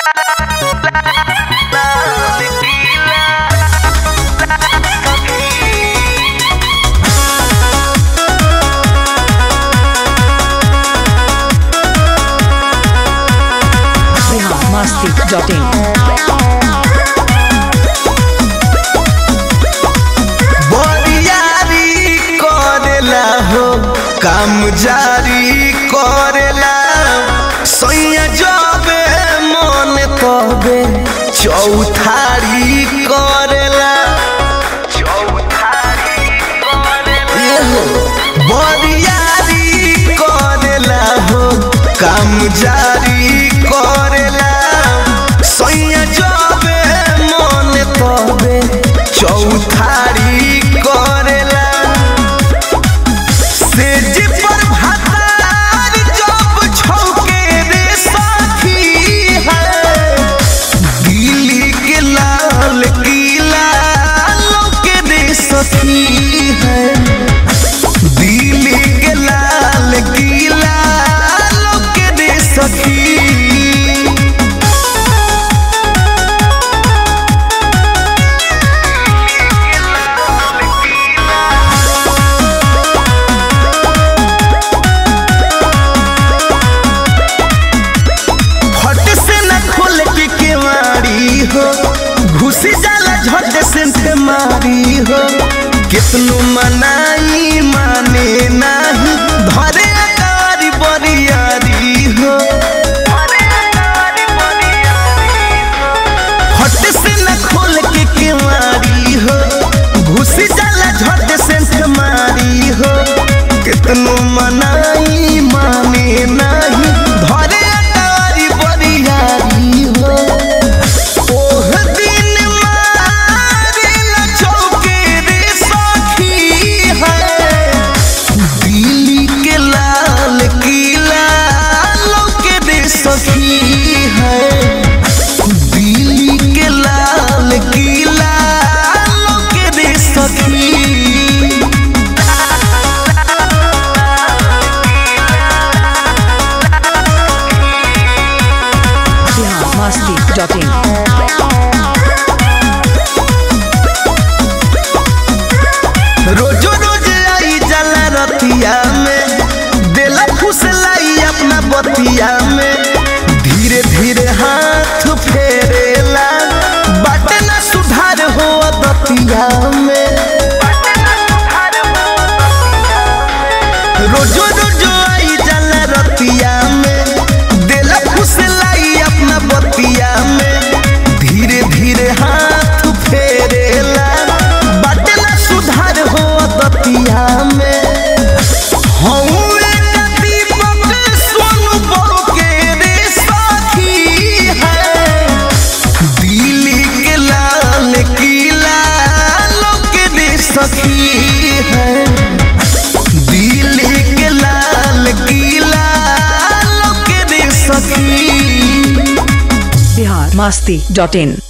Masti.in. बरियारी करेला हो काम जारी करेला सैया जबे मन तबे चौथारी करेला ए हो, बरियारी करेला हो काम जारी करेला सैया जबे मन तबे चौथारी करेला सेज पर भातार जब छौके रे साथी है दिल्ली के लाल किला लौके रे सखी है दिल्ली के लाल किला लौके रे सखी फट से न खोल के केवाड़ी हो घुसी जाला झट से ते मारी हो कितनो मनाई माने नाही धरे अकारी बरियारी हो फट से न खोल के केवाड़ी हो घुसी जाला झट से ते मारी हो कितनो मनाई माने नाही धरे अकारी बरियारी हो ओह दिन मारेला चौके रे सखी है दिल्ली के लाल किला लौके रे सखी है दिल्ली के लाल किला लौके रे सखी Bihar Masti.in. रोजो रोज आई जला रतिया में देला फुसलाई अपना बतिया में धीरे धीरे हाथ फेरेला बाटे ना सुधार हो दतिया में रोजो रोजो आई जला रतिया में देला फुसलाई अपना बतिया में धीरे धीरे हाथ फेरेला बाटे ना सुधार हो दतिया में हौवे का दीपक सोनू बड़ो के रे साथी है दिल्ली के लाल किला लोके रे सखी है दिल्ली के लाल किला लोके रे सखी Bihar Masti.in.